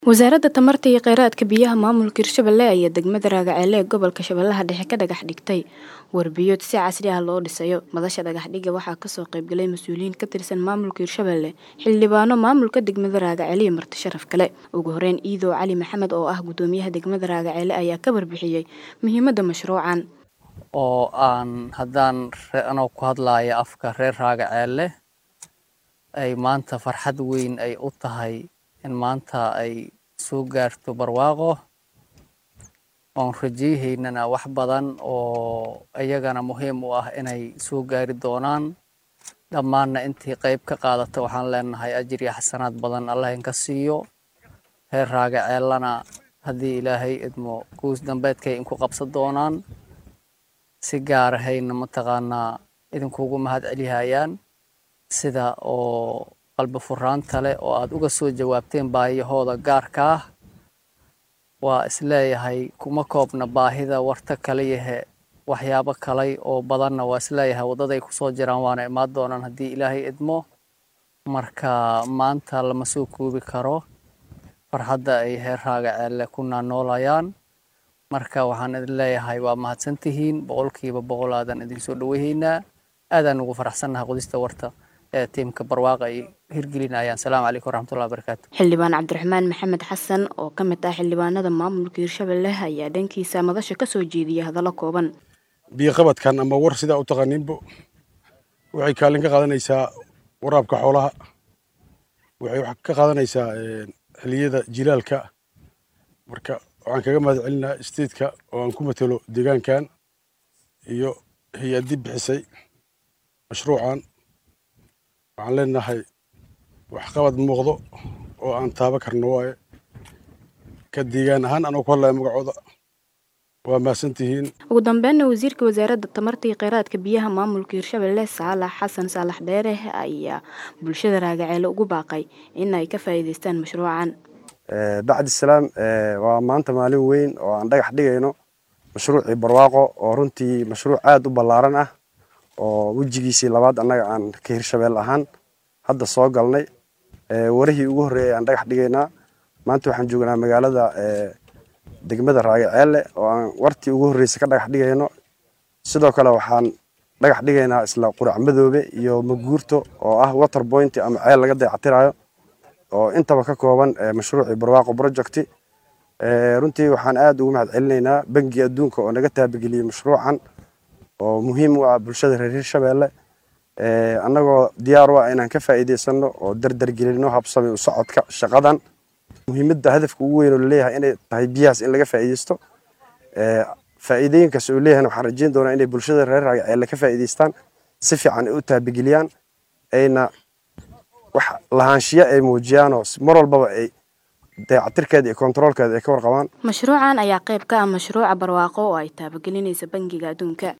wasaaradda tamarta iyo kheyraadka biyaha maamulka hirshabelle ayaa degmada raagaceele ee gobolka shabeellaha dhexe ka dhagax dhigtay warbiyood si casri ah loo dhisayo madasha dhagaxdhiga waxaa kasoo qaybgalay mas-uuliyiin ka tirsan maamulka hirshabelle xildhibaano maamulka degmada raagaceele iyo marti sharaf kale ugu horeyn iidow cali maxamed oo ah gudoomiyaha degmada raagaceele ayaa ka warbixiyey muhiimadda mashruucan oo aan haddaan anoo ku hadlaaya afka reer raagaceelle ay maanta farxad weyn ay u tahay in maanta ay soo gaarto barwaaqo oon rajayahaynana wax badan oo iyagana muhiim u ah inay soo gaari doonaan dhammaanna intii qayb ka qaadata waxaan leenahay ajir iyo xasanaad badan allah inka siiyo reer raagaceellana haddii ilaahay idmo guus dambeedkay inku qabsan doonaan si gaarahayna mataqaanaa idinkugu mahad celihayaan sida oo qalbi furaanta leh oo aad uga soo jawaabteen baahiyahooda gaarka ah waa isleeyahay kuma koobna baahida warta kaliyahe waxyaabo kalay oo badanna waa isleeyahay waddaday kusoo jiraan waana imaan doonaan haddii ilaahay idmo marka maanta lama soo koobi karo farxadda ay heer raagaceelle ku naanoolayaan marka waxaan idin leeyahay waa mahadsantihiin boqolkiiba boqol aadan idinsoo dhaweehaynaa aadaan ugu faraxsannahay qodista warta ee tiimka barwaaqa ay hirgelinayaan salaamu calaykum waraxmatullahi wabarakaatu xildhibaan cabdiraxmaan maxamed xasan oo ka mid ah xildhibaanada maamulka hirshabelle ayaa dhankiisa madasha kasoo jeediyay hadallo kooban biyoqabadkan ama war sidaa u taqaaniinbo waxay kaalin ka qaadanaysaa waraabka xoolaha waxay ka qaadanaysaa xiliyada jilaalka marka waxaan kaga mahad celinaa statetka oo aan ku matelo deegaankan iyo hay-addi bixisay mashruucan waxaan leenahay waxqabad muuqdo oo aan taaba karno waaye ka deegaan ahaan anoo ku hadlaya magacooda waa mahadsantihiin ugu dambeynna wasiirka wasaaradda tamarta iyo kheyraadka biyaha maamulka hirshabelle saalax xasan saalax dheere ayaa bulshada raagaceele ugu baaqay in ay ka faa'iidaystaan mashruucan bacdi salaam waa maanta maalin weyn oo aan dhagax dhigayno mashruucii barwaaqo oo runtii mashruuc aada u ballaaran ah oo wejigiisii labaad annaga aan ka hirshabeel ahaan hadda soo galnay warihii ugu horreeyay aan dhagax dhigaynaa maanta waxaan joognaa magaalada degmada raagaceelle oo aan wartii ugu horreysay ka dhagax dhigayno sidoo kale waxaan dhagax dhigaynaa isla qurac madoobe iyo maguurto oo ah water point ama ceel laga dayactirayo oo intaba ka kooban mashruucii barwaaqo projecti runtii waxaan aada ugu mahad celinaynaa bangiga adduunka oo naga taabageliyey mashruucan oo muhiim u ah bulshada reer hirshabelle annagoo diyaar u ah inaan ka faa'iidaysano oo dardargelino habsami u socodka shaqadan muhiimadda hadafka ugu weyn oo laleeyahay inay tahay biyahaas in laga faa'iidaysto faa'iidooyinkaas oo leeyahay waxaan rajeyn doonaa inay bulshada reer raagaceelle ka faa'iidaystaan si fiican ay u taabageliyaan ayna wax lahaanshiyo ay muujiyaanoo mar walbaba ay dayactirkeeda iyo kontaroolkeeda ay ka warqabaan mashruucan ayaa qayb ka ah mashruuca barwaaqo oo ay taabagelinaysa bangiga adduunka